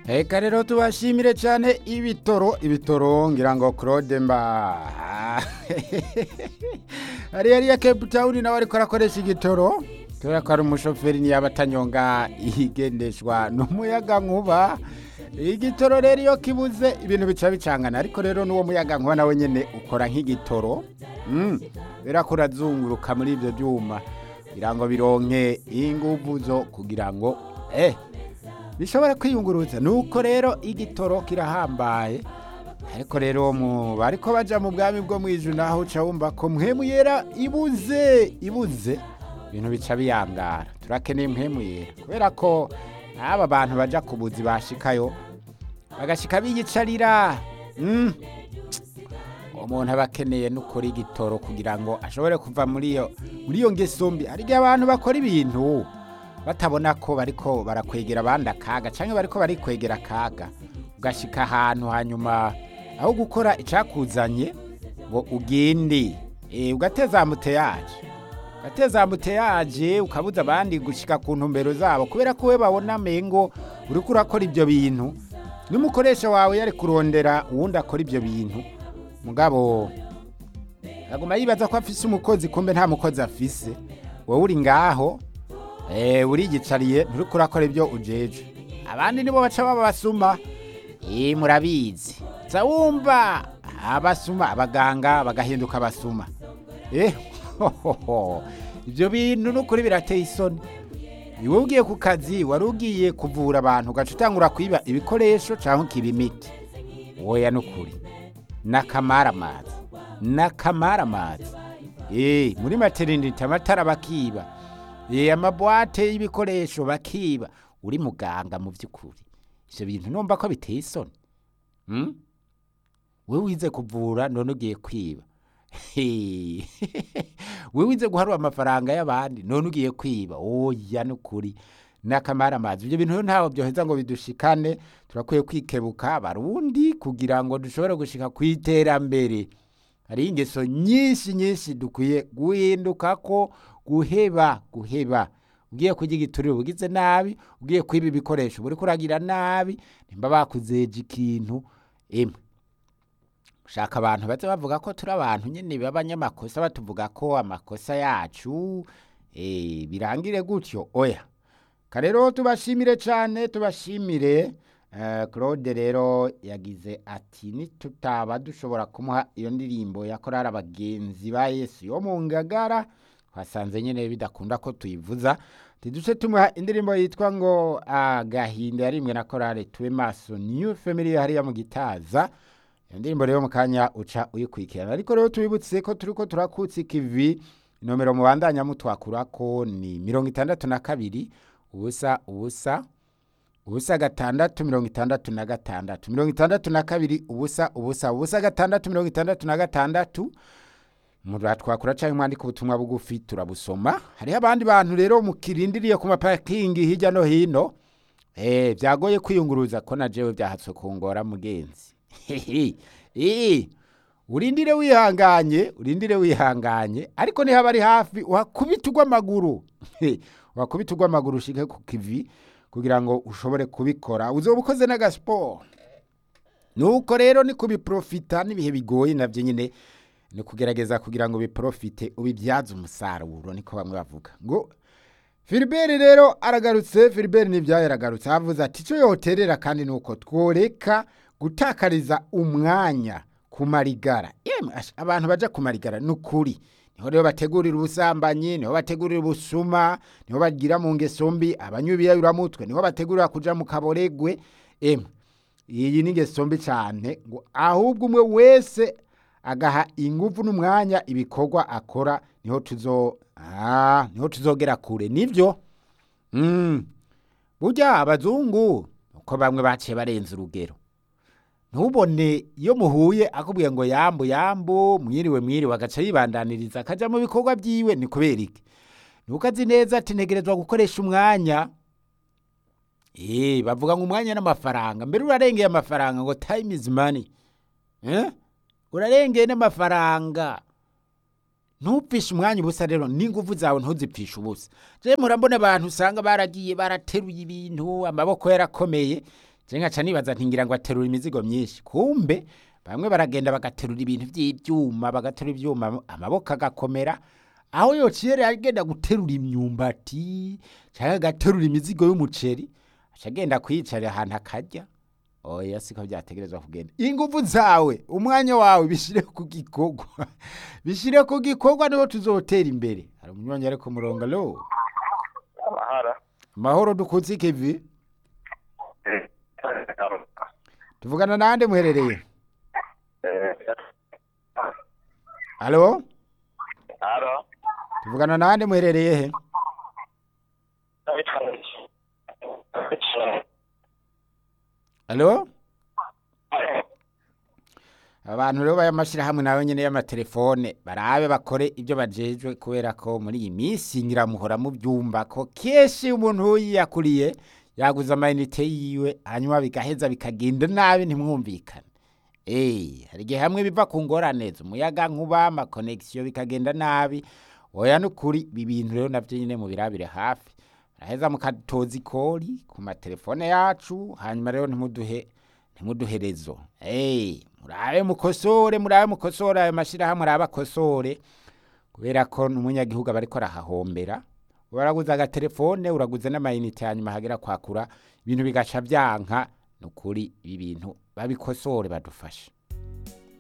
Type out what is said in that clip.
Eka rero tubashimire cyane ibitoro ibitoro ngira ngo Claude mba ari yari ya Cape Town nawe ariko arakoresha igitoro kubera ko ari umushoferi ntiyaba atanyonga igendeshwa n'umuyaga nkuba igitoro rero iyo kibuze ibintu bica bicangana ariko rero n'uwo muyaga nkuba nawe nyine ukora nk'igitoro kubera ko urazunguruka muri ibyo byuma kugira ngo bironke ingufu zo kugira ngo eh bishobora kwiyunguruza nuko rero igitoro kirahambaye ariko rero mu bariko baja mu bwami bwo mwijuru naho uca wumva ko mpwemu yera ibuze ibuze ibintu bica biyangara turakeneye mpwemu yera kubera ko aba bantu baja ku buzi bashikayo bagashika biyicarira mm. umuntu aba akeneye n'ukora igitoro kugira ngo ashobore kuva muri iyo muri iyo ngeso mbi hari igihe abantu bakora ibintu batabona ko bariko barakwegera abandi akaga cyangwa bariko barikwegera akaga ugashika ahantu hanyuma aho gukora icyakuzanye ngo ugende ugateza muteyaje ugateza muteyaje ukabuza abandi gushyika ku ntumbero zabo kubera ko we babona amengo uri kurakora ibyo bintu n'umukoresha wawe yari kurondera uwundi akora ibyo bintu mugabo aguma yibaza ko afise umukozi kumbe nta mukozi afise wowe uri ngaho urigicariye nturi kurakora ibyo ujeje abandi nibo baca baba basuma murabizi nza wumva abasuma abaganga bagahinduka abasuma ibyo bintu n'ukuri birateye isoni iwe ugiye ku kazi wari ugiye kuvura abantu ugaca utangura kwiba ibikoresho cyangwa ukiba imiti woya n'ukuri n'akamaramazi n'akamaramazi muri materinite amatara bakiba amabwate y'ibikoresho bakiba uri muganga mu by'ukuri ibyo bintu numva ko biteye isoni we wize kuvura none ugiye kwiba we wize guharura amafaranga y'abandi none ugiye kwiba oya n'ukuri n'akamaramazi ibyo bintu ntaho byoheza ngo bidushikane turakwiye kwikebuka abarundi kugira ngo dushobore gushika ku iterambere hari ingeso nyinshi nyinshi dukwiye guhinduka ko guheba guheba ugiye kurya igiturire ugize nabi ugiye kwiba ibikoresho buri kuragira nabi nimba bakuzeje ikintu emwe ushaka abantu baze bavuga ko turi abantu nyine b'abanyamakosa batuvuga ko amakosa yacu birangire gutyo oya rero tubashimire cyane tubashimire claude rero yagize ati nitutaba dushobora kumuha iyo ndirimbo yakorara abagenzi ba yesu yo mu ngagara twasanze nyine bidakunda ko tuyivuza tiduce tumuha indirimbo yitwa ngo agahinda yarimwe na korale tube maso new family hariya mu gitaza iyo ndirimbo rero mu kanya uca uyikurikirana ariko rero tubibutse ko turi ko turakutse ikivi nomero mubandanya mutwakura ko ni mirongo itandatu na kabiri ubusa ubusa ubusa gatandatu mirongo itandatu na gatandatu mirongo itandatu na kabiri ubusa ubusa ubusa gatandatu mirongo itandatu na gatandatu twakura cyangwa mwandika ubutumwa bugufi turabusoma hariho abandi bantu rero mukirindiriye ku mapakingi hirya no hino byagoye kwiyunguruza ko na jewe byahatswe kungora mugenzi urindire wihanganye urindire wihanganye ariko niba ari hafi uhakubita ugw'amaguru uhakubita ugw'amaguru ushike ku kivi kugira ngo ushobore kubikora uzoba ukoze n'agasiporo nuko rero ni kubiprofita n'ibihe bigoye nabyo nyine ni kugerageza kugira ngo biprofite ubibyaze umusaruro niko bamwe bavuga ngo filiberi rero aragarutse filiberi n'ibyayo aragarutse avuze ati icyo yoterera kandi ni uko tworeka gutakariza umwanya ku marigara abantu bajya ku marigara ni ukuri niho rero bategurira ubusambanyi niho bategurira ubusuma niho bagira mu ngeso mbi abanywa ibiyayuramutwe niho bategurira kujya mu kaboregwe emwe iyi ni ingeso mbi cyane ngo ahubwo umwe wese agaha ingufu n'umwanya ibikorwa akora niho tuzo niho tuzogera kure nibyo burya abazungu uko bamwe baciye barenze urugero ntubone iyo muhuye akubwiye ngo yambu yambu mwiriwe mwiriwe agaca yibandaniriza akajya mu bikorwa byiwe ni kubera iki nuko azi neza ati ntegerezwa gukoresha umwanya eee bavuga ngo umwanya n'amafaranga mbere urarengeye amafaranga ngo time is money urarengeye n'amafaranga ntupfishe umwanya ubusa rero n'ingufu zawe ntuzipfishe ubusa je murabona abantu usanga baragiye barateruye ibintu amaboko yarakomeye je nkaca nibaza ntingira ngo aterura imizigo myinshi kumbe bamwe baragenda bagaterura ibintu vy'ivyuma bagaterura ivyuma amaboko agakomera aho yociye rero agenda guterura imyumbati canke agaterura imizigo y'umuceri aca agenda kwiyicarira ahantu akarya oya siko vyategerezwa kugenda inguvu zawe umwanya wawe bishire ku gikorwa bishire ku gikorwa niho tuzotera imbere hari umunywanyi ari ku murongo lo amahara mahoro dukuze ikivi tuvugana nande muherereye alo haro tuvugana nande muherereye he alo abantu rero bayamashirahamwe nawe nyene y'amatelefone barabe bakore ibyo bajejwe kubera ko muri iyi minsi nyiramuhora mu byumba ko kenshi umuntu yiyakuriye yaguze amayinite yiwe hanyuma bigaheza bikagenda nabi ntimwumvikane Eh, hari igihe hamwe biva ku ngorane umuyaga nkuba amakonegisiyo bikagenda nabi oya nukuri ibi bintu rero navyo nyine mubirabire hafi araheza mukatoza ikori ku matelefone yacu hanyuma rero ntimuduhe ntimuduherezo hey, murabe mukosore murabe mukosore ayo mashirahamwe arabe akosore kubera ko n'umunyagihugu aba ariko arahahombera uraguze agatelefone uraguze n'amayinite hanyuma hagera kwakura ibintu bigaca vyanka nukuri ibi bintu babikosore badufashe